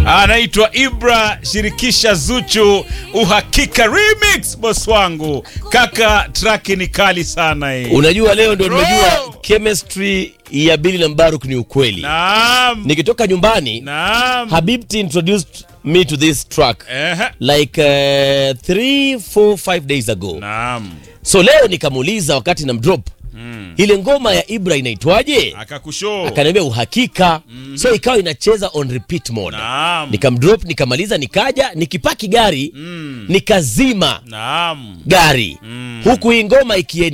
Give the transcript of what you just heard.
anaitwa Ibra shirikisha Zuchu uhakika remix, boss wangu kaka, track ni kali sana hii. Unajua leo ndo Bro! nimejua chemistry ya Billy na Mbaruk ni ukweli. Naam, Nikitoka nyumbani naam, Habibti introduced me to this track ehe, like uh, three, four, five days ago. naam, So leo nikamuuliza wakati na mdrop ile ngoma ya Ibra inaitwaje? akakushow. Akaniambia uhakika. So ikawa inacheza on repeat mode. Naam, Nikamdrop, nikamaliza, nikaja nikipaki gari mm, nikazima naam, gari Mm. huku hii ngoma ikie